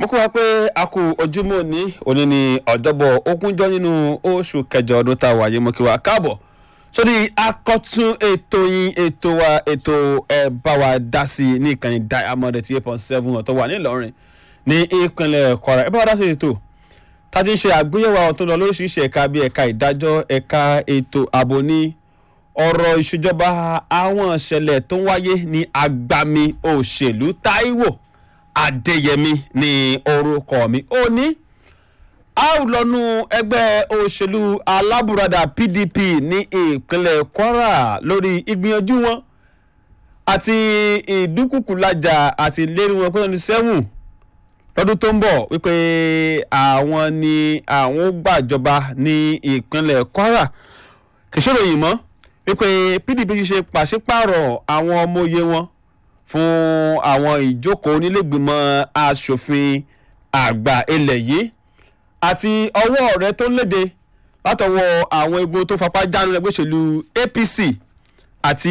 kó wa pé a kú ojúmọ́ ní òní ní ọ̀jọ́bọ̀ ogúnjọ́ nínú oṣù kẹjọ ọdún tá a wà yìí mo kí wa káàbọ̀ sórí akọ́tún ètò yín ètò wa ètò ẹ bá wa dá sí i ní ìkànnì diamond eighty eight point seven ọ̀tọ̀ wà nílọrin ní ìpínlẹ̀ kwara ẹ bá wa dá sí ètò tá a ti ń ṣe àgbéyẹ̀wò àwọn tó ń lọ lóríṣiríṣi ẹ̀ka bíi ẹ̀ka ìdájọ́ ẹ̀ka ètò ààbò ní ọ̀rọ̀ ìṣèjọba àwọn ìṣẹ̀lẹ̀ tó ń wáyé ní agbami òṣèlú Táíwò Adéyẹmí ní orúkọ mi ó ní a ó lọ́nu ẹgbẹ́ òṣèlú alábùradà PDP ní ìpínlẹ̀ Kwara lórí ìgbìyànjú wọn àti ìdúkùkùlájà àti ìlérí wọn pé twenty seven lọ́dún tó ń bọ̀ wípé àwọn ni àwọn ó gbàjọba ní ìpínlẹ̀ Kwara kìsìrò yìí mọ́ wípé PDP ṣe pàṣípààrọ̀ àwọn ọmọ òye wọn fún àwọn ìjókòó onílẹ̀gbìmọ̀ asòfin àgbà ilẹ̀ yìí àti ọwọ́ rẹ̀ tó léde látọwọ́ àwọn egun tó fapá jánu lẹ́gbẹ́ òṣèlú APC àti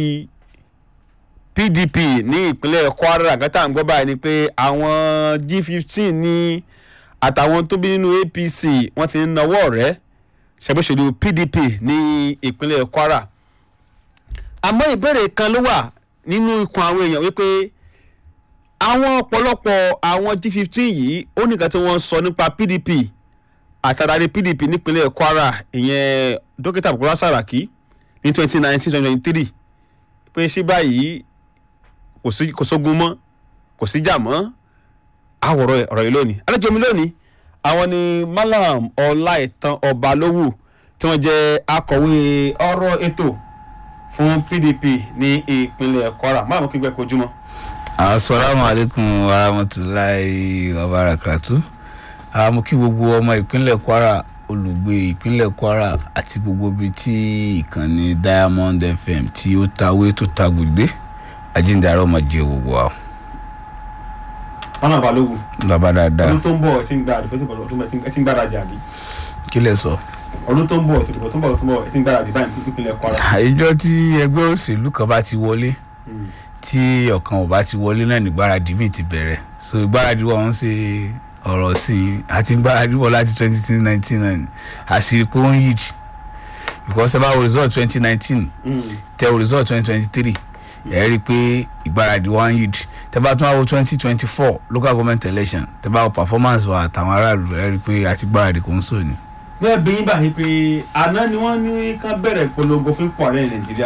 PDP ní ìpínlẹ̀ Kwara àgọ́tà ń gbọ́ báyìí ni pé àwọn G15 ní àtàwọn tó bí nínú APC wọ́n ti ń nawọ́ rẹ̀ ṣàgbéṣèlú PDP ní ìpínlẹ̀ Kwara àmọ́ ìbéèrè kan ló wà nínú ikùn àwọn èèyàn wípé àwọn ọ̀pọ̀lọpọ̀ àwọn G15 yìí ó nìkan tí wọ́n sọ nípa PDP àtàdáni PDP nípínlẹ̀ Kwara ìyẹn dókítà Bukola Saraki ní 2019-2023 pé ṣé báyìí kò sógun mọ́ kò síjà mọ́ àwòrán ọ̀rọ̀ yìí lónìí àlejò mi lónìí àwọn ni Malam Ọláìtàn Ọbalówù tí wọ́n jẹ́ akọ̀wé ọ̀rọ̀ ètò fún PDP ní ìpínlẹ̀ Kwara Malam kí gbẹ kojúmọ́. asalaamu aleykum wa rahmatulahi wa barakatu mo kí gbogbo ọmọ ìpínlẹ̀ Kwara olùgbé ìpínlẹ̀ Kwara àti gbogbo ibi tí ìkànnì Diamond FM tí ó tawé tó ta gbòdé ajínigbára ọmọ jẹ gbogbo wa. Malam Ọbalówù bàbá dáadáa ọdún tó ń bọ̀ ẹ ti ń gbáradì fún ìtìbọ̀ ọdún ẹ ti ń gbáradì àbí kí lè sọ. ọdún tó ń bọ̀ ìtìbọ̀ tó ń bọ̀ ọdún tó ń bọ̀ ẹ ti ń gbáradì báyìí nípínlẹ̀ Kwara. àìjọ tí ẹgbẹ́ òṣèlú kan bá ti wọlé tí ọ̀kan ò bá ti wọlé náà ní gbáradì míì ti bẹ̀rẹ̀ so ìgbáradì wọn ń ṣe ọ̀rọ̀ sí i àti gbáradì wọn láti twenty nineteen náà ni àṣírí pé ó ń yíjì because ẹ bá wo result twenty nineteen tẹ wo result twenty twenty three ẹ rí i pé ìgbáradì wọn ń yíjì tẹ bá tún wá wo twenty twenty four local government election tẹ bá wo performance wa àtàwọn aráàlú ẹ rí i pé àti gbáradì kò ń sọ ni. bẹ́ẹ̀ bí yín báyìí pé àná ni wọ́n ní ká bẹ̀rẹ̀ ìpolongo fún ipò ààrẹ Nàìjíríà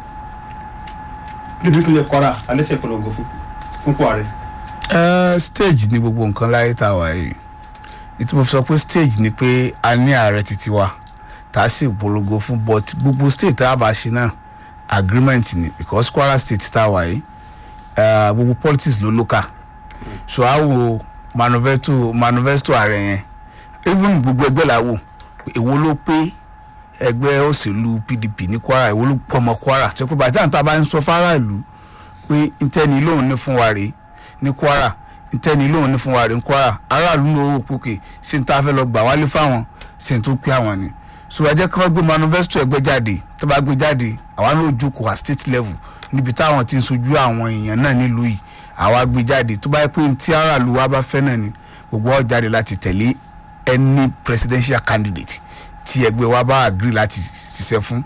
níbi ìpínlẹ̀ Kwara alẹ́sẹ̀ ìpolongo fún fún ipò ààrẹ. Uh, stage ni gbogbo nǹkan láyé tá a wà yìí ìtumọ̀ fi sọ pé stage ni pé a ní ààrẹ títí wa tá a sì polongo fún but gbogbo state tá a bá ṣe náà agreement ni because Kwara state tá a wà yìí uh, gbogbo politics ló lókà so a wo manifesto manifesto ààrẹ yẹn even gbogbo ẹgbẹ́ la wò èwo ló pé ẹgbẹ́ òṣèlú PDP ní Kwara èwo ló pọ̀ mọ́ Kwara tó pé bàtà tá a bá ń sọ fáráàlú pé ntẹ́ni lóun ní fún wa rèé ní Kwara ntẹ́ni lóun ní fún wa rèé ní Kwara aráàlú ló wò pókè sí ní tá a fẹ́ lọ gbà wálé fáwọn sí ní tó pé àwọn ni so ẹ jẹ́ kí wọ́n gbé manifesto ẹgbẹ́ jáde tó bá gbé jáde àwa náà jókòó à state level níbi táwọn ti ń sojú àwọn èèyàn náà nílùú yìí àwa gbé jáde tó bá yẹ pé tí aráàlú wa bá fẹ́ náà ni gbogbo ọ jáde láti tẹ̀lé any presidential candidate tí ẹgbẹ́ wa bá agree láti ṣiṣẹ́ fún.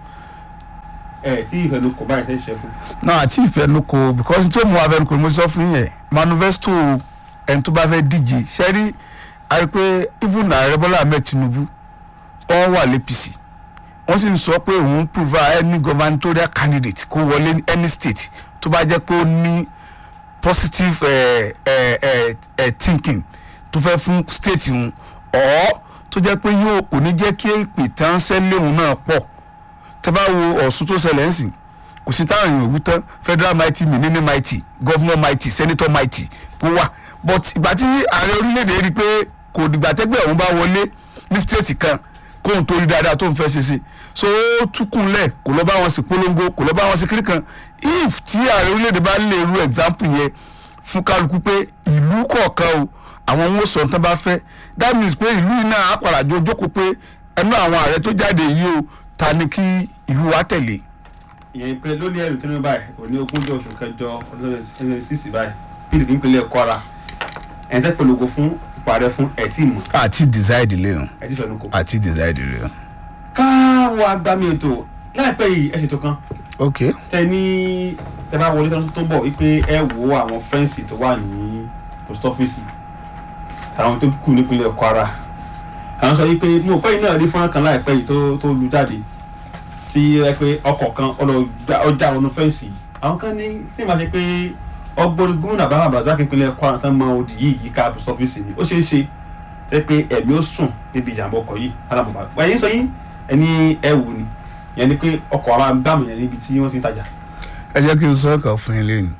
ẹ tí ìfẹnukò báyìí fẹ́ ṣiṣẹ́ fún. náà àti ìfẹnukò because tí ó mú afẹnukò ni mo sọ fún yẹn manifesto ẹni tó bá fẹ́ díje ṣẹ́rí àrí pé even ààrẹ Bọ́lá Ahmed Tinubu wọ́n wà l'APC wọ́n sì ń sọ pé òun provide any gubernatorial candidate kó wọlé ní any state tó bá jẹ́ pé ó ní positive uh, uh, uh, uh, thinking tó fẹ́ fún state òun ọ̀ tó jẹ́ pé yóò kò ní jẹ́ kí èpè tán sẹ́lẹ̀ òun náà pọ̀ tẹ́ bá wo Ọ̀ṣun tó ṣẹlẹ̀ ń sìn kò sí táwọn èèyàn wí tán federal mighty minini mighty governor mighty senator mighty kó wà but ìgbà tí ààrẹ orílẹ̀-èdè rí i pé kò dìgbà tẹ́gbẹ́ òun bá wọlé ní state kan kóun tó rí dáadáa tó ń fẹ́ ṣe ṣe so ó túkùnlẹ̀ kò lọ bá wọn sí polongo kò lọ bá wọn sí kiri kan if tí ààrẹ orílẹ̀-èdè bá lè ru example yẹn fún kálukú pé ìlú kọ̀ọ̀kan o àwọn ohun sọ tán bá fẹ́ that means pé ìlú yìí náà á padà jọ jókòó pé ẹnu àwọn ààrẹ tó jáde yìí o ta ni kí ìlú wa tẹ̀lé. ìyẹn pé lórí ẹrù Tinubu báyìí òní ogúnjọ́ oṣù kẹjọ ọdún sísì báyìí pdp nípínlẹ̀ Kwara ẹ̀ ń tẹ́ polongo fún ipò ààrẹ fún ẹ̀ tí mọ̀ àti decide lé o ẹ̀ tí fẹ́nu kò. àti decide lé o. káwọn agbami ètò láìpẹ́ yìí ẹ̀ ṣètò kan ok tẹ ní tẹ bá wọlé tọ́jú tó ń bọ̀ wípé ẹ wo àwọn fẹ́ǹsì tó wà ní post office àwọn tó kù nípínlẹ̀ Kwara àwọn sọ wípé mo pẹ́ yìí náà rí fọ́nrán kan láìpẹ́ yìí tó tó lu jáde tí ẹ pé ọkọ̀ kan ọjà wọnú fẹ́ǹsì àwọn kan ní tí màá ṣe pé ọgbọ́n gómìnà bàbá Abdulrasaq ìpínlẹ̀ Kwara tán mọ odi yìí yíká post office ni ó ṣeé ṣe tẹ́ pé ẹ̀mí ó sùn níbi ìjàmbá ọkọ̀ yìí alábọ̀bà wáyé sọ yín ẹni ẹ wù ni yẹn ni pé ọkọ̀ àwọn agbámu yẹn níbi tí wọ́n ti ń tajà ẹ jẹ́ kí n sọ ọ̀kan fún yín lẹ́nu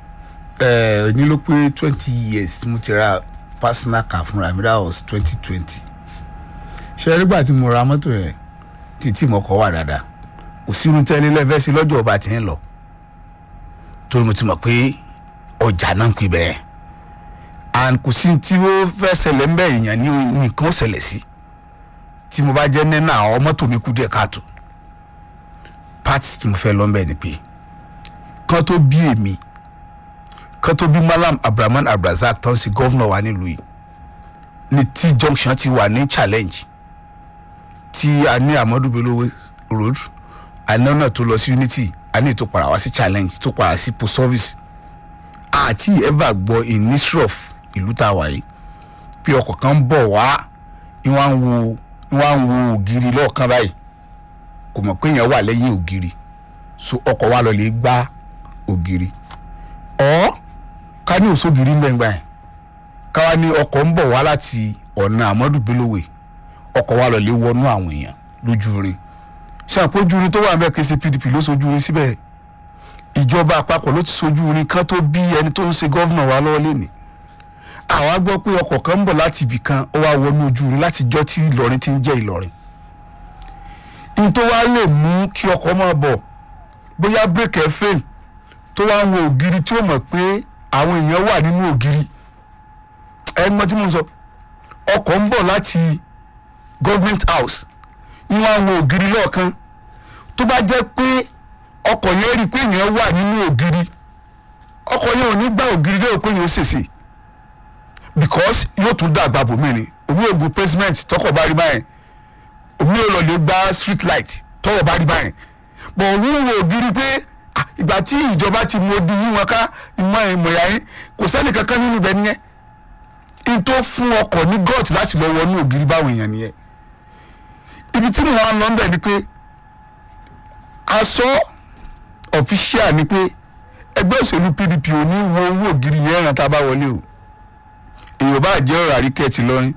ẹ̀ ní ló pé twenty years tí mo ti ra personal car fúnra mi that was twenty twenty ṣe nígbà tí mo ra mọ́tò yẹn títí mo kọ́ wà dáadáa kò sínú tẹ́lẹ̀ lẹ́fẹ́ sí lọ́jọ́ ọba tí ń lọ torí mo ti mọ̀ pé ọjà náà ń pè bẹ́ẹ̀ and kò sí tí ó fẹ́ ṣẹlẹ̀ ń bẹ̀ èèyàn ní nǹkan ó ṣẹlẹ̀ sí tí mo bá jẹ́ nínú àwọn mọ́tò mi kú díẹ̀ káàtó party tí mo fẹ́ lọ́nbẹ̀ ni pé kan tó bí èmi kan tó bí malam abdulrahman abdulrasaq tó ń ṣe gọ́vnọ̀ wa nílùú yìí ní t junction ti wà ní challenge tí a ní amadu bello road àná náà tó lọ sí unity a ní ètò padà wá sí challenge tó padà sí post office àti ever gbọ́ in history of ìlú tá a wà yìí bí ọkọ̀ kan ń bọ̀ wá ìwọ̀n ń wo ìwọ̀n ń wo ògiri lọ́ọ̀kan báyìí kò mọ̀ pé èèyàn wà lẹ́yìn ògiri so ọkọ̀ wa lọ lè gbá ògiri ọ́ ká ní òṣògiri mẹ́ngbà yẹn káwa ní ọkọ̀ ń bọ̀ wá láti ọ̀nà àmọ́dù bélòwé ọkọ̀ wa lọ lè wọnú àwọn èèyàn lójú rin ṣàpójú rin tó wà ń bẹ́ẹ̀ kí ṣe pdp ló sojú rin síbẹ̀ ìjọba àpapọ̀ ló ti sojú rin kan tó bí ẹni tó ń ṣe gọ́vnà wa lọ́wọ́ lé ní àwa gbọ́ pé ọkọ̀ kan ń bọ̀ láti ibì kan ó wá wọnú ojú rin láti jọ́ tí ìlọrin ti ń jẹ́ ìlọrin n tó wá lè mú kí ọkọ̀ máa bọ̀ bóyá bírèkì ẹ̀ fail tó wá ń wo ògiri tí ó mọ̀ pé àwọn èèyàn wà nínú ògiri ẹ mọ̀ tí mo ń sọ ọkọ̀ ń bọ̀ láti government house ń wá ń wo ògiri lọ́ọ̀kan tó bá jẹ́ pé ọkọ̀ yẹn rí i pé èèyàn wà nínú ògiri ọkọ̀ yẹn ò ní gbá ògiri lẹ́yìn pé èèyàn ó ṣèṣe because yóò tún dàgbà bòmí ni òun yóò gun pavement tọkọ̀ bá rí báyẹn òun yóò lọ lè gba street light tọwọ́ bá rí báyẹn bọ̀ òun wo ògiri pé ah, ìgbà tí ìjọba ti mọ di yín wọn ká ìmọ̀ ìmọ̀ya yín kò sẹ́ni kankan nínú ibẹ̀ nìyẹn n tó fún ọkọ̀ ní gọ́ọ̀tì láti lọ wọnú ògiri báwọn èèyàn nìyẹn ibi tí mo wá lọ ń bẹ̀ ni pé aṣọ ọ̀fíṣíà ni pé ẹgbẹ́ òṣèlú pdp ò ní wo owó ògiri yẹn ràn tá a bá wọlé o èèyàn bá jẹ́ ọ̀rọ̀ àríkẹ́ ti lọ́rin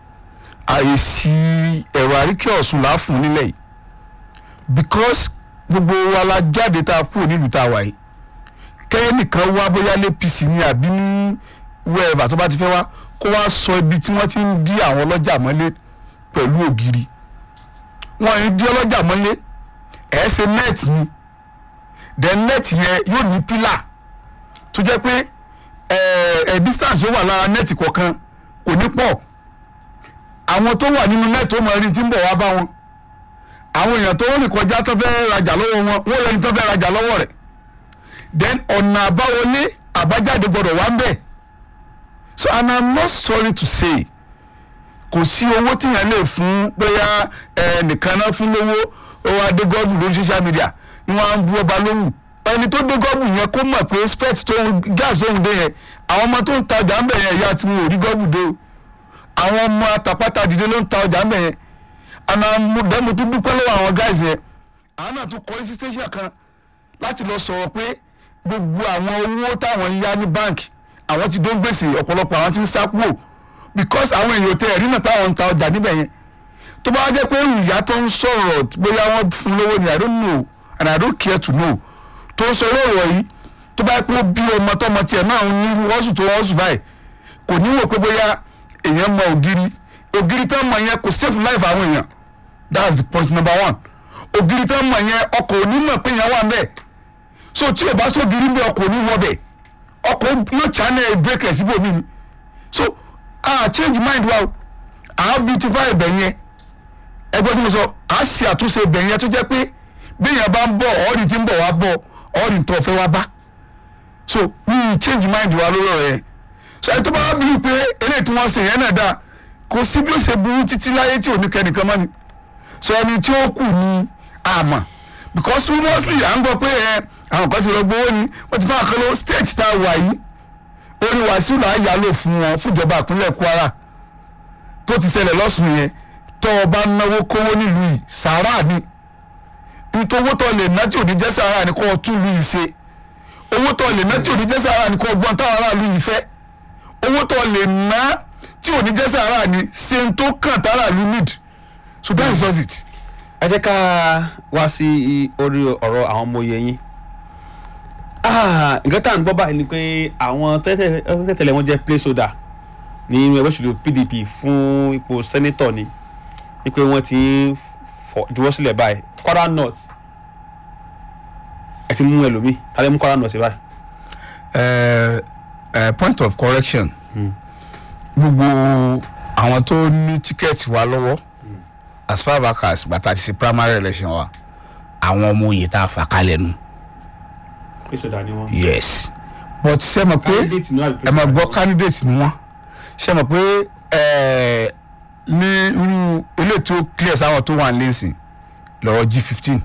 àìsí ẹ̀rọ àríkẹ́ ọ̀sùn láàfún nílẹ̀ yìí because gbogbo wa la jáde tá a kúrò nílùú tá a wà yìí kẹ́nìkan wá bóyá lẹ́pìsì ni àbí ní wẹ́ẹ̀bà tó bá ti fẹ́ wá kó wá sọ ibi tí wọ́n ti ń dí àwọn ọlọ́jà mọ́lé pẹ̀lú ògiri wọ́n ń dí ọlọ́jà mọ́lé ẹ̀ ṣe net ni then net yẹn yóò ní pílà tó jẹ́ pé ẹ̀ ẹ̀ distance yóò wà lára net kọ̀ọ̀kan kò ní pọ̀ àwọn tó wà nínú net tó mọ ẹni tí ń bọ̀ wá bá wọn àwọn èèyàn tó rìn kọjá tó fẹ́ rajà lọ́wọ́ wọn wọ́n lẹni tó fẹ́ rajà lọ́wọ́ rẹ̀ then ọ̀nà àbáwọlé àbájáde gbọ́dọ̀ wá ń bẹ̀ so and i'm not sorry to say kò sí owó tíyẹn lè fún bóyá ẹnìkan náà fún lówó owó adé gọ́ọ̀bù lórí social media ni wọ́n á ń bu ọba lóhùn ẹni tó dé gọ́ọ̀bù yẹn kó mọ̀ pé spet tó ń gas tó ń dé yẹn àwọn ọmọ tó ń ta ọjà ń bẹ̀ yẹn ìyá tí wọn ò rí gọ́ọ̀bù dé o àwọn ọmọ àtàpátá dìde ló ń ta ọjà ń bẹ̀ yẹn àná dẹ́mu tún dúpẹ́ lọ́wọ́ àwọn guys yẹn àwọn náà tún kọ́ sí station kan láti lọ sọ̀rọ̀ pé gbogbo àwọn owó táwọn ń yá ní báǹkì àwọn ti dó ń gbèsè ọ̀pọ̀lọpọ̀ àwọn ti ń sá kúrò because àwọn èèyàn tẹ ẹ̀rí náà táwọn ń ta ọjà níbẹ̀ yẹn tó bá jẹ́ pé ìyá tó ń sọ̀rọ̀ bóyá wọ́n fún lówó ni i don't know and i don't care to know tó ń sọ lọ́rọ̀ yìí tó bá pé bí ọmọ tọmọ tiẹ̀ náà ń ní wọ́sù tó wọ́sù báyìí kò ní wò pé bóyá èèyàn mọ ògiri ògiri tó mọ yẹn kò save life àwọn èèyàn that's the point number one ògiri tó mọ yẹn ọkọ̀ onímọ̀ pé yẹn wà ń bẹ̀ so tí o bá sógiri ń bẹ ọkọ̀ oníwọ̀ bẹ̀ ọkọ̀ yóò channel break ẹ̀ síbòmí ni so ah change mind wa o à beautify ibẹ̀ yẹn ẹgbẹ́ tí mo sọ à ṣe àtúnṣe ibẹ̀ yẹn tó jẹ́ pé béèyàn bá ń bọ̀ ọ̀rìn tí ń bọ̀ wá bọ̀ ọ̀rìn tó fẹ́ wá bá so we change mind wa lórí ọ̀rẹ́ so ẹni tó bá wá bí pé eléyìí tí wọ́n ṣe yẹn náà dáa kò sí bí ó ṣe burú títí láyé tí ò ní kẹ́nìkan mọ́ ni so ẹni tí ó kù ní àmọ́ because seriously à ń gbọ́ pé ẹ àwọn kan ti lọ gbowó ni wọ́n ti fún àkọlọ́ stage tá a wà yìí orí wàásù là á yà lò fún wọn fúnjọba ìpínlẹ̀ Kwara tó ti ṣẹlẹ̀ lọ́sùn yẹn tó o bá náwó kówó nílùú yìí sàárà ni nítorí owó tó lè ná tí ò ní jẹ́ sàárà ni kó o tún lù yìí ṣe owó tó lè ná tí ò ní jẹ́ sàárà ni kó o gbọ́n táwọn aráàlú yìí fẹ́ owó tó lè ná tí ò ní jẹ́ sàárà ni ṣe ń tó kàn táráàlú need so that is just it. ẹ jẹ́ ká wá sí orí ọ̀rọ̀ àwọn ọmọ oyè yín Ah, nǹkan tá à ń gbọ́ báyìí ni pé àwọn tẹ́tẹ̀lẹ̀ wọn jẹ́ placeholder ní inú ẹgbẹ́ òṣèlú PDP fún ipò sẹ́nẹ́tọ̀ ni wípé wọ́n ti ń fọ- juwọ́ sílẹ̀ báyìí Kwara North ẹ ti mú ẹlòmíì ta ló mú Kwara North báyìí. uh, uh, point of correction gbogbo àwọn tó ní tíkẹ́ẹ̀tì wa lọ́wọ́ as far back as bàtà ti ṣe primary election wa àwọn ọmọ òye tá a fà kalẹ̀ nu placeholder ni wọ́n. yes but ṣe mọ̀ pé candidate ni wọ́n àbí ẹ máa placeholder gbọ́ ni wọ́n? candidate ni wọ́n ṣe mọ̀ pé eh, ní irú eléyìí tó clear sáwọn tó wà lẹ́sìn lọ́rọ̀ g fifteen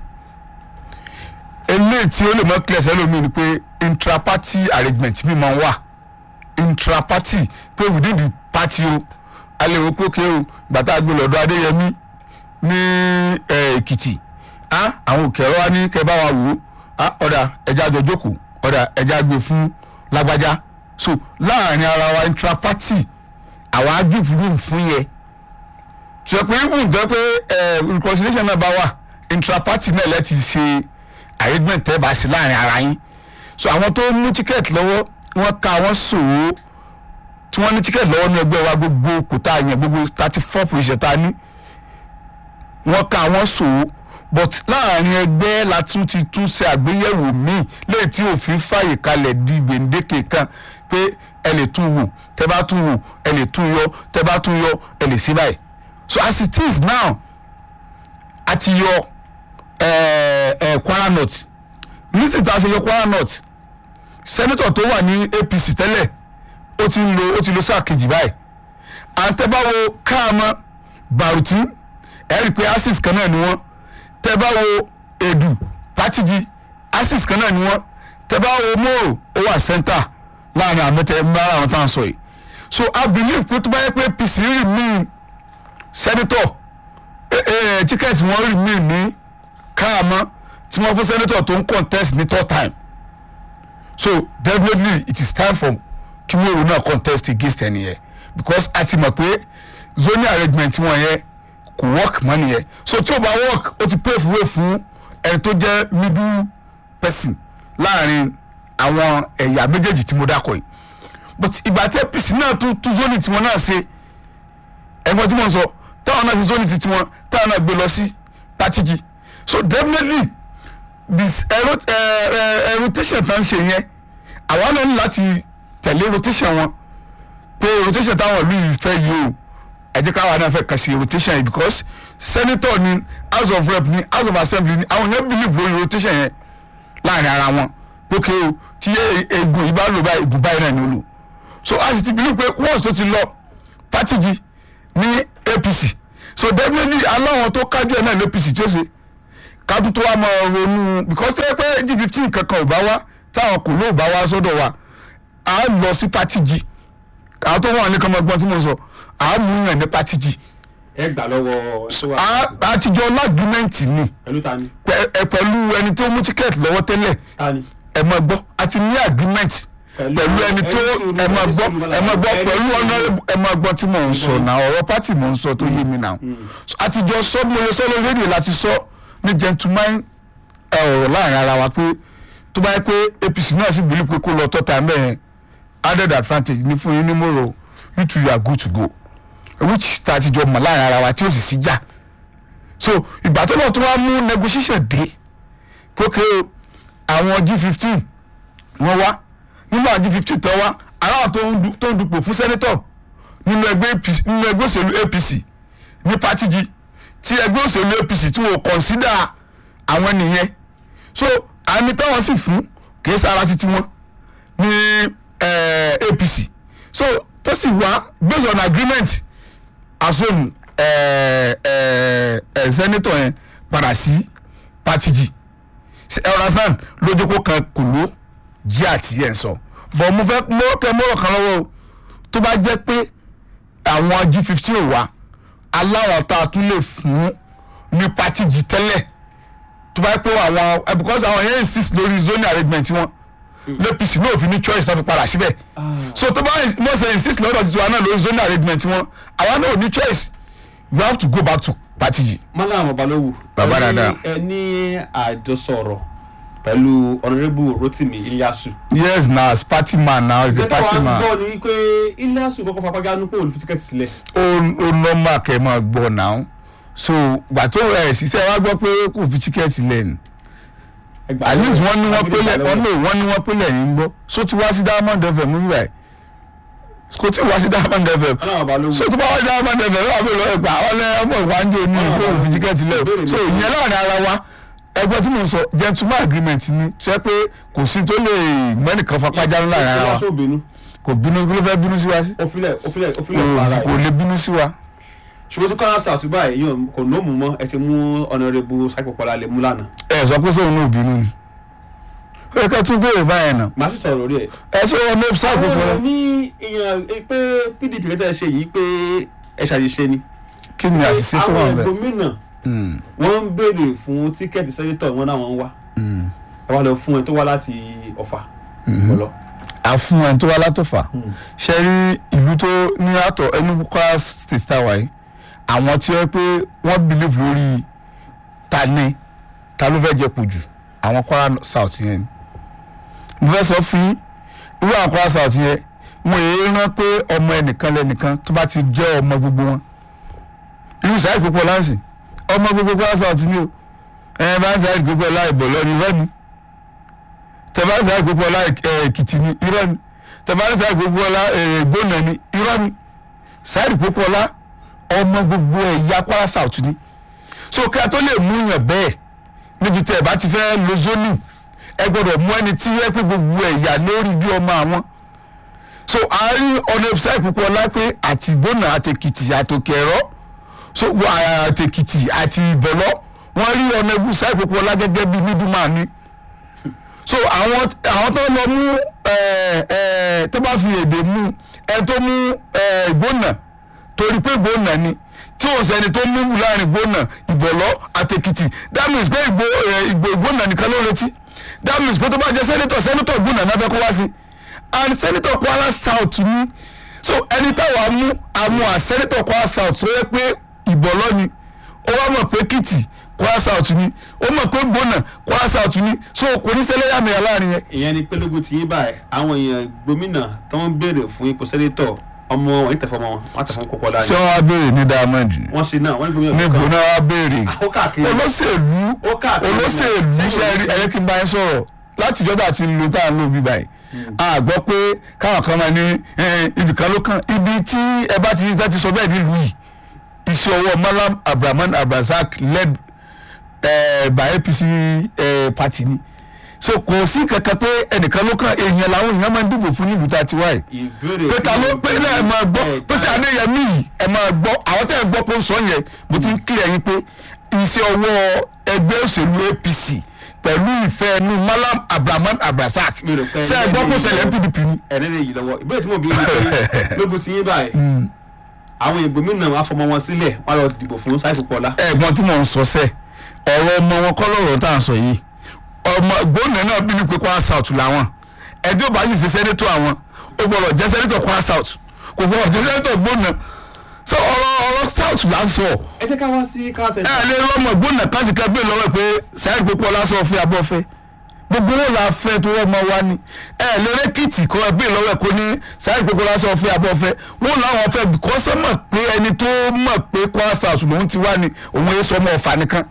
eléyìí tí ó lè mọ́ clear sẹ́lómi ni pé intraparty arrangement mi máa ń wà intraparty pé within the party o a lè wo pé òkè o gbàtà gbé lọ́dọ̀ adéyẹmí ní eh, èkìtì ah, àwọn òkè ọ̀rọ̀ wa ní kẹ́ bá wa wò ó ah, ọ̀dà ẹja jọ jókòó ọ̀dà ẹja gbé fún lágbájá so láàrin ara wa intraparty àwa á give room fún yẹ tí o pé even jẹ́ pé eh, reconciliation náà bá wà intraparty náà lẹ́ti ṣe arrangement tẹ́ bá sí láàrin ara yín so àwọn tó mú ticket lọ́wọ́ wọ́n ka wọ́n sòwò tí wọ́n ní ticket lọ́wọ́ ní ẹgbẹ́ wa gbogbo kòtà yẹn gbogbo thirty four position tá a ní wọ́n ka wọ́n sòwò but láàrin ẹgbẹ́ la tún ti tún ṣe àgbéyẹ̀wò míì léyìí tí òfin fàyè kalẹ̀ di gbèǹdéke kan pé ẹ lè tún wò tẹ bá tún wò ẹ lè tún yọ tẹ bá tún yọ ẹ lè sí báyìí so as it is now a ti yọ ẹ ẹ Kwara North nísìnyí tá a ṣe yọ Kwara North sẹ́nitọ̀ tó wà ní APC tẹ́lẹ̀ ó ti ń lo ó ti lo sáà kejì báyìí àtẹ̀báwo káàmọ́ Baruti ẹ rí i pé axis kan náà ni wọ́n tẹ́báwo Edu Patigi axis kan náà ni wọ́n tẹ́báwo Moro ó wà center láàrin àmọ́tẹ́ mbára àwọn tá à ń sọ yìí so I believe pé tó bá yẹ pé APC remain sẹ́nitọ̀ tíkẹ́ẹ̀tì wọn remain ní káàmọ́ tí wọ́n fún sẹ́nitọ̀ tó ń contest ní third time so definitely it is time for kí wọ́ọ̀rọ̀ náà contest against ẹni yẹn because a ti mọ̀ pé zoning arrangement wọn yẹn kò work mọ́ nìyẹn so tí o bá work o ti pave way fún ẹni tó jẹ́ middle person láàrin àwọn ẹ̀yà méjèèjì tí mo dákọ̀ yìí but ìgbà tí APC náà tún tún zoning tiwọn náà ṣe ẹ̀gbọ́n tí mo ń sọ táwọn náà ti zoning ti tiwọn táwọn náà gbé lọ sí Patigi so definitely this ẹ̀rọ ẹ̀ rotation tá ń ṣe yẹn àwa náà ní láti tẹ̀lé rotation wọn pé rotation táwọn ìlú yìí fẹ́ yìí o ẹ jẹ́ káwa náà fẹ́ kà sí rotation yìí because senator ni house of rep ni house of assembly ni àwọn yẹn believe lórí rotation yẹn láàrin ara wọn lókè o tí egun yìí bá lò báyìí egun báyìí náà ni ó lò so a sì ti believe pé once tó ti lọ Patigi ní APC so definitely aláwọn tó kájú ẹ̀ náà ní APC tí ó ṣe kájú tó wá máa ronú because tẹ́ pé g fifteen kankan ò bá wá táwọn kò lóò bá wá sọ́dọ̀ wa à á lọ sí Patigi àwọn tó wà ní kọ́mọgbọ́n tí mo sọ à á mú yàn ní Patigi ẹ gbà lọ́wọ́ tó wà à á ti jọ lágbímẹ́ǹtì ni pẹ̀lú ta ni pẹ- ẹ pẹ̀lú ẹni tó mú tíkẹ́ẹ̀tì lọ́wọ́ tẹ́lẹ̀ ta ni. ẹ máa gbọ́ a ti ní agreement Pẹ̀lú- pẹ̀lú ẹni tó ẹni sùúrù, ẹ máa ẹni gbọ́ sùúrù, ẹ máa gbọ́ ẹni pẹ̀lú sùúrù. honourable ẹ máa gbọ́ tí mò ń sọ náà ọ̀rọ̀ pátì mò ń sọ tó yé mi náà So, a ti jọ sọ mo lè sọ lórí rédíò láti sọ ní gentleman ẹ, ọ̀rọ̀ láàrin ara wa pé tó bá yẹ pé APC náà sì bìlí pé kó lọ tọ́ta mẹ́rin added advantage ní fún yín ní mòrò you two you are good to go which ta ti jọ mọ̀ láàrin ara wa tí ó sì sí jà so ìgbà tó lọ tó wá mú negotiation dé kókè o àwọn g fifteen wọ́n wá nínú àwọn g fifteen tó wá aláwọ̀ tó ń du- tó ń dupò fún sẹ́nẹ́tọ̀ nínú ẹgbẹ́ APC nínú ẹgbẹ́ òṣèlú APC ní Patigi tí ẹgbẹ́ òṣèlú APC tí wọ́n consider àwọn nìyẹn so àmì táwọn sì fún kìí sára sí tiwọn ní eh, APC so tó sì wá based on agreement asom ẹ ẹ ẹ senator yẹn padà sí party g ẹ̀rọ̀sán lójókòó kan kò ló jí àti ẹ̀ ń sọ bọ̀ mo fẹ́ mo kẹ́ mọ́rọ̀ kan lọ́wọ́ o tó bá jẹ́ pé àwọn g fifteen ò wá aláwọ̀ tá a tún lè fún ní party g tẹ́lẹ̀ tó bá yẹ pé àwọn ẹ because àwọn yẹn insist lórí zoning arrangement wọn l'APC náà fi ní choice náà fi padà síbẹ̀ so tó bá wọ́n ṣe insist lọ́dọ̀ títí wa náà lórí zoning arrangement wọn àwa náà ò ní choice you have to go back to party g. Malam Ọbalówù Bàbá ẹ ní- dáadáa. ẹ ní àjọsọ̀rọ̀ pẹ̀lú honourable Rotimi Ilyasu. yes na as party man now as a ìgbẹ́ta party wa man gbọ́ ni wípé Ilyasu kọ́kọ́ fapágánú pé olùfi tíkẹ́ẹ̀tì sílẹ̀. ó ó normal kẹ́ ẹ máa gbọ́ now so gbà tó ẹ̀ ṣiṣẹ́ wa gbọ́ pé kò fi tíkẹ́ẹ̀tì lẹ́nu Ẹgbàá at least wọ́n ní wọ́n Agídí pélé ìgbàlọ́wọ́. wọ́n ní wọ́n ní wọ́n pélé yìí ń gbọ́ so ti wá sí diamond fm mú bíbáyìí kò tí ì wá sí diamond fm Malam Ọbalówù. so tó bá wá sí diamond fm lọ́wọ́ àbí lọ́wọ́ ẹgbà wọ́n lé ọmọ ìwánjú ní ìlú òun fi tíkẹ́ẹ̀tì lẹ̀ Ìbéèrè mi so fún ìyẹn láàrin ara wa ẹgbẹ́ tí mo ń sọ gentleman agreement ni tó yẹ pé kò sí tó lè mẹ́nìkan fapájá ńlá láàrin ara wa Ilyasu ò bínú. kò bínú kí ló fẹ́ bínú sí wa sí ó filẹ̀ ó filẹ̀ ó filẹ̀ fara kò kò ẹ̀. lè bínú sí wa ṣùgbọ́n tó kọ́ra sàtúbà ẹ̀ yóò kò ní òmù mọ́ ẹ ti mú honourable Saipopọlá lè mú lánàá. ẹ sọ pé sóun náà bínú ni ó yẹ ká tún béèrè báyẹn náà màá sì sọ̀rọ̀ lórí ẹ̀. ẹ ṣé wọn lóò sáà kó àwọn fọlọ èèyàn ní ìyàn pé PDP kẹtẹ ṣe yìí pé ẹ ṣàṣìṣe ni. kí ni àṣìṣe tó wà àwọn bẹ́ẹ̀. gómìnà wọ́n ń béèrè fún tíkẹ́ẹ̀tì sẹ́nitọ̀ wọn náà wọ́n ń wá. ẹ wá lọ fún ẹ tó wá láti Ọ̀fà. ọlọ. àfún ẹni tó wá látọ̀fà ṣe rí ìlú tó ní àtọ̀ Enugu Kwara state tower yìí àwọn tí wọ́n pé wọ́n believe lórí ta ni ta ló fẹ́ jẹ kù jù àwọn Kwara south yẹn ni mo fẹ́ sọ fún yín irú àwọn Kwara south yẹn wọn èyí rán pé ọmọ ẹnìkan lẹnìkan tó bá ti jẹ́ ọmọ gbogbo wọn irú sáà ìpínpọ̀ láǹsì ọmọ gbogbo Kwara south ni o ẹ bá ń sáà ìpínpọ̀ láì bọ̀ lọ́ni lọ́ni tẹ̀bárísà ìgbógun ọlá èkìtì ni irọ́ ni tẹ̀bárísà ìgbógun ọlá gbóná ni irọ́ ni sáìdì ìgbógun ọlá ọmọ gbogbo ẹ̀yà Kwara South ni so kí a tó lè mú yàn bẹ́ẹ̀ níbi tẹ̀ bá ti fẹ́ lo zoni ẹ gbọ́dọ̀ mú ẹni tí yẹ pé gbogbo ẹ̀yà lórí bí ọmọ àwọn so àárín ọ̀nà ìbísà ìgbógun ọlá pé àti gbóná àti èkìtì àtòkè ẹ̀rọ so àti èkìtì àti ìbọ̀lọ́ wọ́n rí ọ̀nà ìbísà ìgbógun ọlá gẹ́gẹ́ bí middleman ni so àwọn àwọn tó lọ mú ẹ ẹ tó bá fi èdè mú ẹ tó mú ẹ gbóná torí pé gbóná ni tí o sẹni tó mú láàrin gbóná ìbọ̀lọ́ àtẹkìtì that means pé ìgbó ẹ ìgbó gbóná nìkan ló retí that means pé tó bá jẹ sẹ́nitọ̀ sẹ́nitọ̀ gbóná náà fẹ́ kó wá sí and sẹ́nitọ̀ Kwara South ni so ẹni táwa mú àmú à sẹ́nitọ̀ Kwara South tó yẹ pé ìbọ̀lọ́ ni ó wá mọ̀ pé kìtì Kwara South ni ó mọ̀ pé gbóná Kwara South ni so kò ní ṣẹlẹ́yàmẹ̀yà láàrin yẹn ìyẹn ni pélógún tí yín báyìí àwọn èèyàn gómìnà tó ń béèrè fún ipò sẹ́nitọ̀ ọmọ wọn ìtẹ̀fọ́ ọmọ wọn wọn tẹ̀fọ́ kókó ṣé láàyè. wọ́n wá béèrè ní diamond ni wọ́n ṣe náà wọ́n ní gómìnà níbo kan náà wá béèrè ó káàkiri olóṣèlú ó káàkiri olóṣèlú Ṣé ṣe rí ẹyẹ kí n bá yẹn sọ̀rọ̀ láti ìjọba àti ìlú tá à ń lò bí báyìí a gbọ́ pé káwọn kan máa ní ibìkan ló kàn ibi tí ẹ bá ti ti sọ bẹ́ẹ̀ nílùú yìí iṣẹ́ ọwọ́ Malam Abdulrahman Abdulrasaq led eh, by APC eh, party ni so kò sí kankan pé ẹnìkan ló kàn èèyàn làwọn èèyàn máa ń dìbò fún nílùú tá a ti wáyé ìbéèrè pé ta ló pé náà ẹ máa gbọ́ ẹ pé sí adéyẹmí yìí ẹ máa gbọ́ àwọn tẹ́ ẹ gbọ́ pé ó sọ yẹn mo ti ń kílẹ̀ yín pé iṣẹ́ ọwọ́ ẹgbẹ́ òṣèlú APC pẹ̀lú ìfẹ́ ẹnu Malam Abdulrahman Abdulrasaq Mi rò pé ṣe ẹ gbọ́ pé ó ṣẹlẹ̀ PDP ni. ẹ̀rẹ́ lè yí lọ́wọ́ ìbéèrè tí mo bí ní pé lógún tí yín báyìí àwọn ìgbòmínà wọn afọmọ wọn sílẹ̀ wọn lọ dìbò fún Saipopọlá ẹ̀gbọ́n tí mò ń sọ sẹ́ ọ̀rọ̀ ọmọ wọn kọ́ lọ́rọ̀ tá à ń sọ yìí ọmọ gbóná náà bí ní pé Kwara South làwọn ẹjọ́ bá sì ṣe sẹ́nẹ́tọ̀ àwọn ó gbọ́dọ̀ jẹ́ sẹ́nẹ́tọ̀ Kwara South kò gbọ́dọ̀ jẹ́ sẹ́nẹ́tọ̀ gbóná so ọ̀rọ̀ ọ̀rọ̀ South là ń sọ ẹ jẹ́ ká wá sí káwáṣẹ́ ẹ lè rọmọ gbóná káàsì kan gbé lọ́wọ́ pé sáyẹ́dì pípọ́ lásán ọ̀fẹ́ abọ́fẹ́ gbogbo wọn là fẹ́ tó wọ́n mọ wá ní ẹ lè rẹ́kìtì kọ́ ẹ gbé lọ́wọ́ ẹ kó ní sáyẹ́dì pípọ́ lásán ọ̀fẹ́ abọ́fẹ́ wọn làwọn fẹ́ bìkọ́sẹ́ mọ̀ pé ẹni tó mọ̀ pé Kwara South lòun ti wá ní òun yẹ sọ ọmọ ọ̀fà nìkan.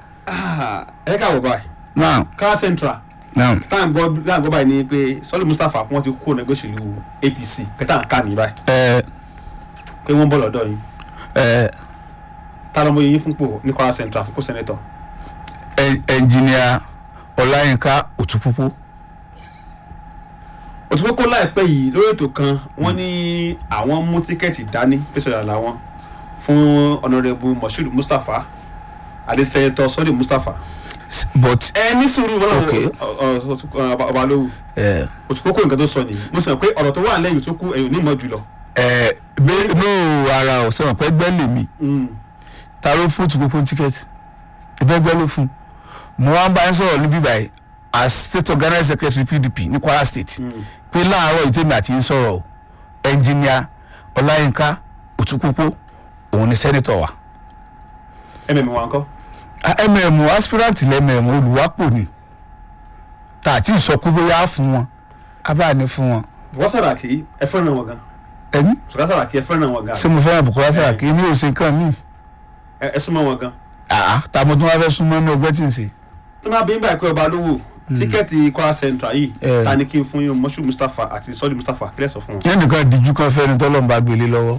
ẹ ká wọ báyìí now káwá central now táwọn gbọ́ táwọn gbọ́ báyìí ni pé Sọ́lé Mustapha wọ́n ti kó ẹgbẹ́ òṣèlú APC kẹta ń ká ní báyìí ẹ pé wọ́n bọ̀ lọ́dọ̀ yìí ẹ tá lọ́mọ yìí fúnpò ní Kwara central fún kó sẹ́nẹ́tọ̀ ẹ ẹnjìníà Ọláyínká Òtúpúpú òtúkókó láìpẹ́ yìí lórí ètò kan wọ́n ní àwọn mú tíkẹ́ẹ̀tì dání pẹ̀sọ̀dà làwọn fún ọ̀nàrẹ́bù moshood mustapha adesẹ́yẹtọ̀ sọ́dí mustapha. but ẹ ní sùúrù wọn Okay. làwọn ọba lówù ẹ òtúkókó nǹkan tó sọ nìyí mo sọ pé ọ̀rọ̀ tó wà lẹ́yìn tó kú ẹ̀yìn onímọ̀ jùlọ. ẹ bẹ́ẹ̀ no ara ọ̀ sọ̀rọ̀ pé gbẹ́ lèmi Mm. ta ló fún tùkúkú tíkẹ́ẹ̀tì ìbẹ́gbẹ́ ló fún mo wá ń bá yín sọ̀rọ̀ níbí báyìí as state organizing secretary pdp ní kwara state Mm. pé láàárọ̀ ìtẹ́mi àti yín sọ̀rọ̀ o ẹnjìníà ọláyínká òtúkúkú òun ni sẹ́nitọ̀ wa mm wa ńkọ́. Ah, mm aspirant lẹ́mẹ̀m olùwápò ni tá àti ìsọkú bóyá fún wọn abáà ní fún wọn bùkọ́ sàràkí ẹ fẹ́ràn wọn gan ẹni bùkọ́ sàràkí ẹ fẹ́ràn wọn gan ṣé mo fẹ́ràn Bùkọ́lá Sàràkí mi ò ṣe nǹkan míì ẹ ẹ súnmọ́ wọn gan. àá tá mo tún wá fẹ́ súnmọ́ ní ọgbẹ́ tí ń ṣe tó máa bí nígbà pé ọba lówó tíkẹ́ẹ̀tì kwara central yìí Eh. ta ni kí n fún yín moshood mustapha àti sọ́dí mustapha kílẹ̀ sọ fún wọn. yẹn nìkan díjú kan fẹ́ni tọ́lọ́ ń bá gbélé lọ́wọ́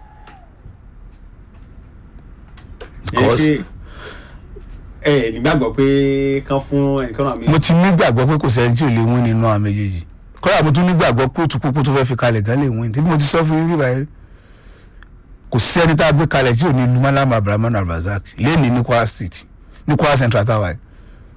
yẹn pé ẹ ẹ nígbàgbọ́ pé kán fún ẹnìkan náà mi. mo ti nígbàgbọ́ pé kò sẹ́ni tí ò lè wín nínú àwọn méjèèjì kọ́lá mo tún nígbàgbọ́ pé òtúkúkú tó fẹ́ fi kalẹ̀ gan lè wín tí mo ti sọ fún yín bíbá yẹn kò sẹ́ni tá a gbé kalẹ̀ tí ò ní lu Mallam Abrahman Abdulrasaq lẹ́ni ní Kwara State ní Kwara Central táwa yìí.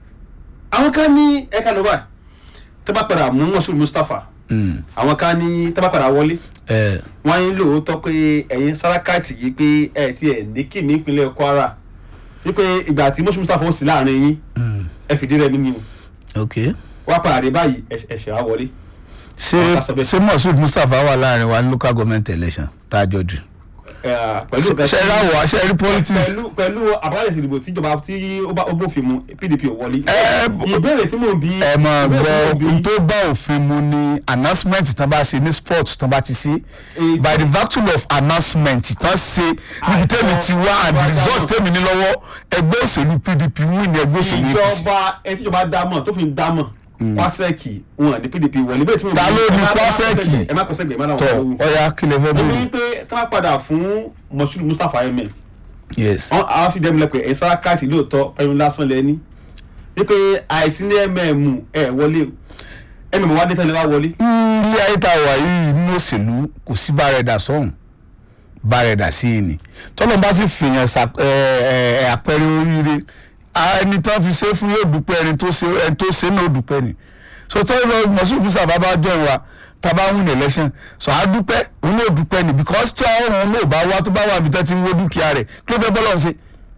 àwọn kan ní ẹ̀ka ló wà tó bá padà mú moshood mustapha Mm. àwọn kan ní tó bá padà wọlé ẹ wọ́n ní lóòótọ́ pé ẹ̀yin sárákàtì yìí pé ẹ̀ ti ẹ̀ ní kí ní ìpínlẹ̀ kwara wípé ìgbà tí moshood mustapha ó sì láàrin yín mm. ẹ fìdí rẹ̀ mímú ok wá padà dé báyìí ẹ̀- ẹ̀ṣẹ̀ wá wọlé. ṣé Ọ̀gá sọ bẹ́ẹ̀. ṣé Moshood Mustapha wà láàrin wa ní local government election tá a jọ dù Eh, pẹ̀lú ṣe nǹkan ṣe tí- ra wà ṣe rí politics pẹ̀lú pẹ̀lú àbálẹ̀ ìdìbò tíjọba tí ó bá ó bófin mu pdp ò wọlé. Ẹ, ìbéèrè tí mò ń bí. ẹ mọ̀ ìbéèrè tí mò ń gbọ́ ohun bí- tó bá òfin mu ni announcement tán bá ṣe ní sport tán bá ti ṣe Eh, by the virtue of announcement tán ṣe níbi tẹ́mi ti wá and the result tẹ́mi ní lọ́wọ́ ẹgbẹ́ òṣèlú pdp win ní ẹgbẹ́ òṣèlú apc ìjọba ẹni tíjọba dámọ̀ tó fi ń dámọ̀ kwasẹ́ẹ̀kì wọn ní pdp wọlé bẹ́ẹ̀ tí mo Ta ló ní Kwasẹ́ẹ̀kì? ẹ má pẹ́sẹ́gbẹ̀ ẹ má tọ dáwọn ọ̀hún. ọya kí lè fẹ́ èmi bẹ̀rẹ̀ ní pé tí wọ́n padà fún moshood mustapha emir yes wọn àwọn fi dẹ́mi lẹ́pẹ́ ẹ̀yin sárákàtì lóòótọ́ pẹ̀lú lásán lẹ́ni wípé àìsí ní mm ẹ̀ wọlé o mm wá dé tẹ́lẹ̀ wá wọlé. ilé ayé tá a wà yìí nínú òṣèlú kò sí bárẹ̀dà sọ́hùn bárẹ̀dà sí i ni tọ́lọ́ bá sì fìyàn ṣà- ẹ, ẹ, ẹ, àpẹẹrẹ oríire a- ẹni tán fi ṣe fún yóò dúpẹ́ ẹni tó ṣe ẹni tó ṣe náà dúpẹ́ ni so tọ́lọ́ lọ Moshood Mustapha bá jọ ìwà tàbá win election so a dúpẹ́ òun náà dúpẹ́ ni because tí ọ̀run náà bá wá tó bá wà níbi tẹ́ ti ń wó dúkìá rẹ̀ kí ló fẹ́ bọ́lọ̀ ṣe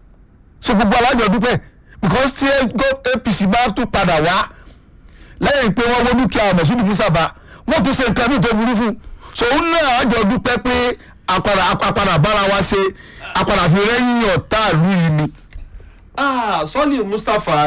so gbogbo alájọ dúpẹ́ because tí APC bá tún padà wá lẹ́yìn pé wọ́n wó dúkìá Moshood Mustapha wọ́n tún ṣe nǹkan ní tó burú fún so òun náà àjọ dúpẹ́ pé apàdà apàdà bára wa ṣe apàdà fi rẹ́yìn ọ̀tá ìlú yìí ni. Ah, sọ́ọ̀lì mustapha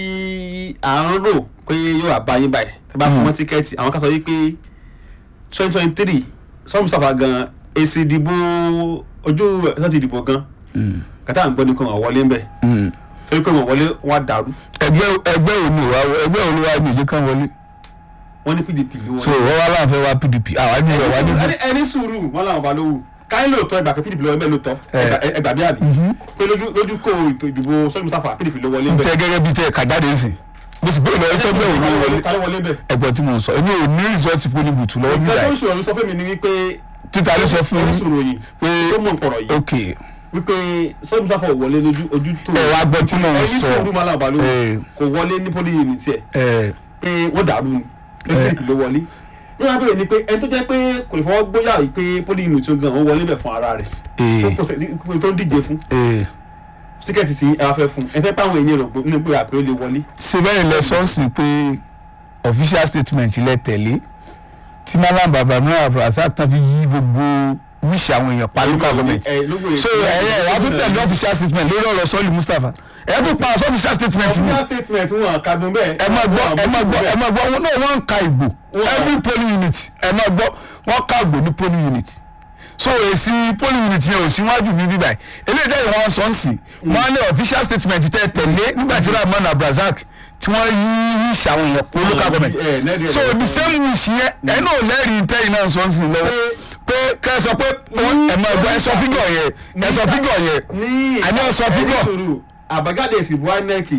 tí à ń rò pé yóò wá báyìí báyìí tẹ́ bá fún wọn tíkẹ́ẹ̀tì àwọn kan sọ wípé twenty twenty three sọ́ọ̀lì mustapha gan èsì ìdìbò ojú ẹ̀sán ti dìbò gan kàtà à ń gbọ́ ní kò wọ́n wọlé ń bẹ̀ torí pé wọ́n wọlé wọ́n á dàrú ẹgbẹ́ ẹgbẹ́ òní wa ẹgbẹ́ òní wa ní ìjẹ́ kan wọlé wọ́n ní pdp ló so wọlé. wọ́n wá láǹfẹ́ wa PDP àwa ní ìwà ní ẹni ẹni sùúrù wọn làwọn bá lówù káyọ̀ lóòótọ́ ẹgbà pé pdp ló wọlé lóòótọ́ ẹgbà- ẹgbà bí àbí pé lójú lójú kó ètò ìdìbò sọ́ọ̀lì mustapha pdp ló wọlé ń tẹ bẹ̀ gẹ́gẹ́ bíi tẹ kàjáde nsìn mo sì bẹ́ẹ̀ lọ ẹgbẹ́ bẹ́ẹ̀ òní wọlé ta ló wọlé ń bẹ̀. ẹgbẹ́ tí mo ń sọ èmi ò ní rìsọ́ọ̀tì polling booth lọ́wọ́ nǹkan nígbà tó ń yìí ṣòro sọ fún mi ni wípé títà ló sọ fún mi oníṣòro yìí pé tó mọ̀ nkọ̀rọ̀ yìí ok wípé sọ́ọ̀dù musafa ò wọlé lójú ojú tó ẹ wá gbọ́ tí mo ń ẹni sọ sùúrù máa làbà ló Eh. kò wọlé ní poli unit ẹ̀ ẹ pé wọ́n dàrú ni pé ló wọlé bí wọ́n á bẹ̀rẹ̀ ni pé ẹni tó jẹ́ pé kò lè fọwọ́ gbóyà yìí pé poli unit tó gan ó wọlé bẹ̀ fún ara rẹ̀ ẹ tó pòsè- tó ń díje fún ẹ tíkẹ́ẹ̀tì tí ẹ wá fẹ́ fún ẹ fẹ́ pé àwọn èèyàn rẹ̀ nínú pé àpérò lè wọlé ṣe bẹ́ẹ̀ lẹ sọ́ọ̀sì pé official statement lẹ tẹ̀lé tí Mallam Abrahman Abdulrasaq tán fi yí gbogbo wíṣì àwọn èèyàn pa local government ẹ lógo so ẹ̀yẹ wàá tún tẹ̀lé official statement lórí ọ̀rọ̀ sọ́ọ̀lì Mustapha ẹ̀ tún pa official statement ni official statement wọn kàdùn bẹ́ẹ̀ ẹ máa gbọ́ ẹ máa gbọ́ ẹ máa gbọ́ wọn náà wọ́n ń ka ìgbò Wọ́n- every polling unit ẹ máa gbọ́ wọ́n ka ìgbò ní polling unit so èsì polling unit yẹn ò síwájú mi bíbá yìí eléyìí dẹ́yìn wọn sọ ń sìn wọ́n á ní official statement tẹ́ tẹ̀lé nígbà tí Rahman Abdulrasaq tí wọ́n yí wíṣì àwọn èèyàn pé local government ẹ, lẹ́rìí ẹ̀ so lọ́wọ́. the same wish yẹn ẹ náà lẹ́rìí tẹ́yìn náà sọ ń sìn lọ́wọ́ pé kẹ́ ẹ sọ pé wọ́n- ẹ máa gbọ́ ẹ sọ fígọ̀ yẹn ẹ sọ fígọ̀ yẹn ní àní ọ̀sán fígọ̀ ẹni sòrò àbájáde ìsìnbó inec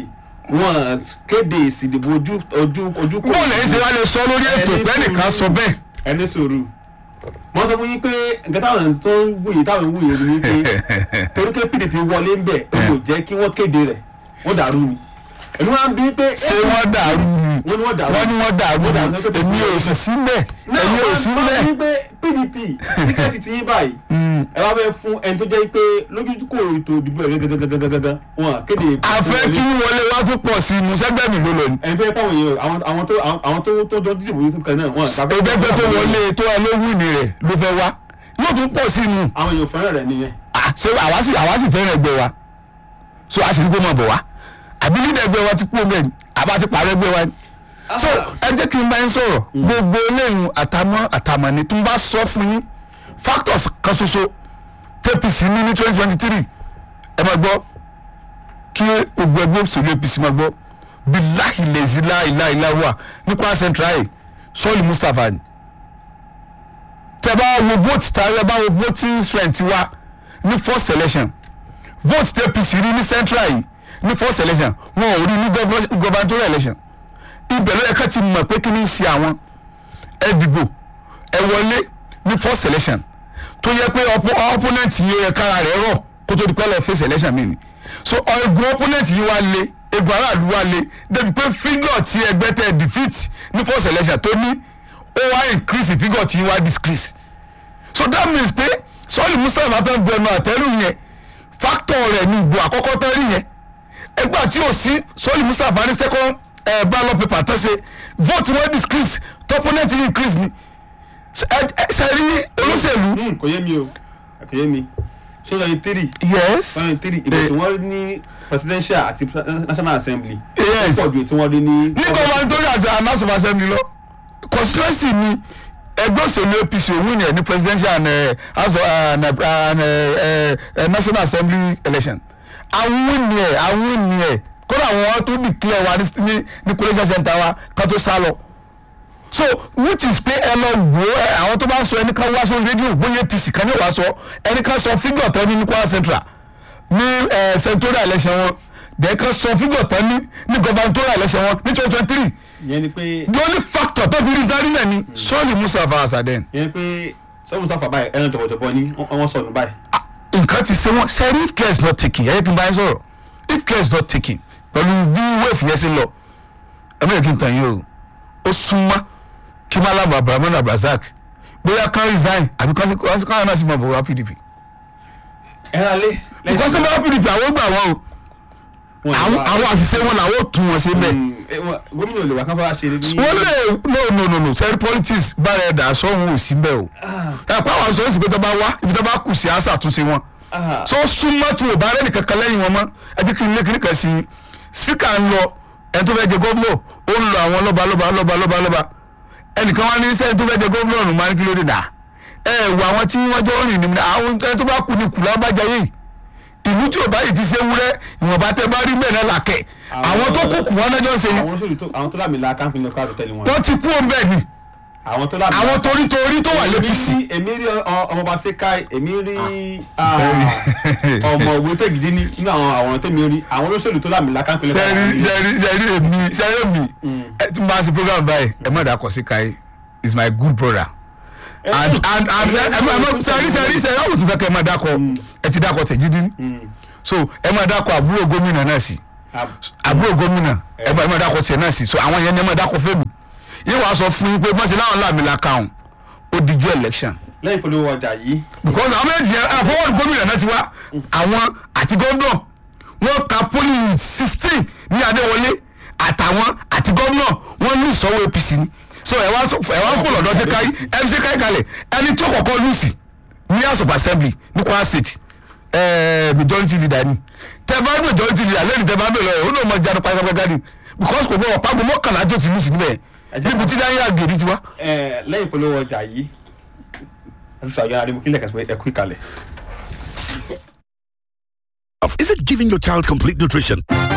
wọn kéde ìsìdìbò ojú ojú ojú kò bọ́ọ̀lù ẹ̀yìn ṣe wá lè sọ lórí ètò Ẹni pẹ́ẹ́nìkan sọ sùúrù. bẹ́ẹ̀ ẹni sòrò wọn sọ fún yín pé nǹkan táwọn tó ń wuyì táwọn ń wuyì ni pé torí pé pdp wọlé ń bẹ ó kò jẹ́ kí wọ́n kéde rẹ̀ wọ́n dàrú ni èmi wá ń bí pé ṣé wọ́n dàrú ni wọ́n ní wọ́n dàrú wọ́n ní wọ́n dàrú Wọ́n dàrú ni pé èmi ò sì sí mbẹ̀ náà èmi ò sí wọ́n mbẹ̀. ní pé pdp tíkẹ́ẹ̀tì ti yín báyìí ẹ wá fẹ́ fún ẹni tó jẹ́ pé lójú kò ètò ìdìbò ẹ̀ gẹ́gẹ́gẹ́gẹ́gẹ́ wọn à kéde àfẹ́ kí wọlé wá tó pọ̀ sí i musẹ́gbẹ́ mi ló lọ ni. ẹni fẹ́ pàwọn èèyàn àwọn àwọn tó àwọn tó tó jọ dídìbò yìí kan náà wọn à ẹgbẹ́gbẹ́ tó wọlé tó ẹ ló wù ní rẹ̀ ló fẹ́ wá yóò tún pọ̀ sí i mu. àwọn èèyàn fẹ́ràn rẹ̀ nìyẹn Ah, ṣé àwa sì àwa sì fẹ́ràn ẹgbẹ́ wa so a sì ní kó máa bọ̀ wá àbí lídà ẹgbẹ́ wa ti kú ọmọ ẹ̀ ní àbá ti pààrọ̀ ẹgbẹ́ wa ni. so ẹ jẹ́ kí n bá yín sọ̀rọ̀ gbogbo eléyìí àtàmọ́ àtàmọ́ ni tí n bá sọ fún yín factors kan ṣoṣo tpc ní ní twenty twenty three ẹ máa gbọ́ kí gbogbo ẹgbẹ́ òṣèlú apc máa gbọ́ bilahi lezila ilá ilá wà ní kwara central yìí sọ́ọ̀lì mustapha ni tẹ bá wo vote tàbí ẹ bá wo voting strength wa ní first election vote tẹ apc rí ní central yìí ní first election wọn ò rí ní governor- gubernatorial election ibẹ̀ ló yẹ ká ti mọ̀ pé kí ni í ṣe àwọn ẹ dìbò ẹ wọlé ní first election tó yẹ pé oppo- opponent yìí yẹ kára rẹ̀ rọ̀ kó tó di pẹ́ lọ face election mi ni so egun opponent yìí wá lé egun aráàlú wá lé débi pé figure tí ẹgbẹ́ tẹ defeat ní first election tó ní ó wá increase figure tí wá decrease so that means pé sọ́ọ̀lì mustapha tó ń bu ẹnu àtẹ́rù yẹn factor rẹ̀ ní ìbò àkọ́kọ́ tó rí yẹn ẹgbà tí ò sí sọ́ọ̀lì mustapha ní second eh, ballot paper tó ṣe vote wọn decrease opponent increase ni ṣe rí olóṣèlú. Hmm, kò yé mi o kò yé mi ṣé lọ́yìn tírì yes lọ́yìn tírì ìbò tí wọ́n rí ní presidential àti national assembly Yes. pọ̀ ju tí wọ́n rí ní. ní gubernatorial àti house of assembly lọ constituency ni ẹgbẹ́ òṣèlú apc òun ni ẹ̀ ní presidential and eh, house of and, eh, and, eh, eh, national assembly election àwọn ni ẹ̀ àwọn ni ẹ̀ kódà àwọn tó declare wa ní- ní ní collation center wa ká tó sá lọ so which is pé ẹ lọ wò ó ẹ, àwọn tó bá ń sọ ẹni kan wá sórí rédíò bóyá apc kan ní wàá sọ ẹni kan sọ fígọ̀ tán ní ní kwara central ní ẹ senatorial election wọn dẹ̀ kan sọ fígọ̀ tán ní ní gubernatorial election wọn ní twenty twenty three ìyẹn ni pé the only factor tó fi rí darí náà ni sọ́ọ̀lì mustapha asaden ìyẹn ni pé sọ́mu sáfà báyìí ẹran jọ̀bọ̀jọ̀bọ̀ ni wọ́n wọ́n sọnù báyìí. nǹkan ti ṣe wọn sẹ́rí if care is not taken ẹ̀yẹ́ kí n bá yín sọ̀rọ̀ if care is not taken pẹ̀lú bí wave yẹn ṣe lọ ẹ̀mí yẹn kí n tàn yín o ó súnmọ́ kí malam abrahamu abrazak bóyá kan resign àbí kan kan náà sì máa bọ̀ wá pdp ẹran alẹ́ nǹkan sí máa pdp àwọn gbà wọn o àwọn àwọn àṣìṣe wọn làwọn ò tún wọn sí bẹ́ẹ̀ gómìnà olè wà kán fọwọ́ ṣe ní. wọ́n lè no no no no sẹ́rí politics bára ẹ̀dá sọ́hun ò sí bẹ́ẹ̀ o ẹ̀ pé àwọn sọ́hun sì pé tó bá wá ibi tó bá kù sí àṣà àtúnṣe wọn so súnmọ́ tí o bá rẹ́ nìkan kan lẹ́yìn wọn mọ́ ẹ jẹ́ kí n lé kí nìkan sí i spíkà ń lọ ẹni tó fẹ́ jẹ gómìnà ó ń lọ àwọn lọ́ba lọ́ba lọ́ba lọ́ba lọ́ba ẹnìkan wá ní sẹ́ni tó fẹ́ jẹ gómìnà ọ̀nù máa ń kí ló dé dà ẹ wọ àwọn tí wọ́n jọ rìn ní àwọn ẹni tó bá kú ní kùlá bá jẹ yìí ìlú tí ò báyìí ti ṣe wúrẹ́ ìwọ̀nba tẹ bá rí bẹ́ẹ̀ náà làkẹ́ àwọn tó kù kù wọn náà jọ ń ṣe yìí àwọn olóṣèlú tó àwọn tó lámì la káńfin lọ káàdùn tẹ́lẹ̀ wọn. wọ́n ti kú òun bẹ́ẹ̀ ni àwọn tó lámì àwọn torí torí tó wà lẹ́pìsì èmi rí èmi rí ọ- ọmọọba sekai èmi rí ah, ọmọ òwe tẹ̀gídí ní nínú àwọn àwòrán tẹ̀mí rí àwọn olóṣèlú tó lámì la káńfin lọ sẹ́rí sẹ́rí sẹ́rí èmi sẹ́rí èmi ẹ tún bá a ṣe program báyìí ẹ má dàkọ̀ sí káyé is my good brother and and and ẹ ẹ má sẹ́rí sẹ́rí sẹ́rí ọ̀hún tún fẹ́ kẹ́ ẹ má dàkọ̀ ẹ ti dàkọ̀ tẹ̀jídí so ẹ má dàkọ̀ àbúrò gómìnà náà sí àbúrò gómìnà ẹ má ẹ má dàkọ̀ tiẹ̀ náà sí so àwọn yẹn ni ẹ má dàkọ̀ fẹ́mi yín wàá sọ fún yín pé mọ̀sí láwọn làmì la kàún ó dijú election lẹ́yìn polówó ọjà yìí because àwọn méjì yẹn àfọwọ́n gómìnà náà ti wá àwọn àti gómìnà wọ́n ka polling sixteen ní adéwọlé àtàwọn àti gómìnà wọ́n ní ìsọwọ́ apc ni so ẹ wá sọ- ẹ wá ń kó lọ́dọ̀ ṣe káyí mc káyí kalẹ̀ ẹni tó kọ́kọ́ lùsì ní house of assembly ní kwara state ẹẹ majority leader ni tẹ bá majority leader lẹ́nu tẹ bá bẹ̀rẹ̀ ó lóun máa jáde pátápátá ni because kò gbọ́ ọ̀pá gbọ́ mọ́kànlá tó ti lùsì níbẹ̀ Ẹ jẹ́ níbi tí dáhìí àgèrè ti wá. ẹ, lẹ́yìn polówó ọjà yìí àti sọ àjọyọ̀ adémú kílẹ̀ kẹsàn-án ẹ̀kú ìkàlẹ̀. Is it giving your child complete nutrition?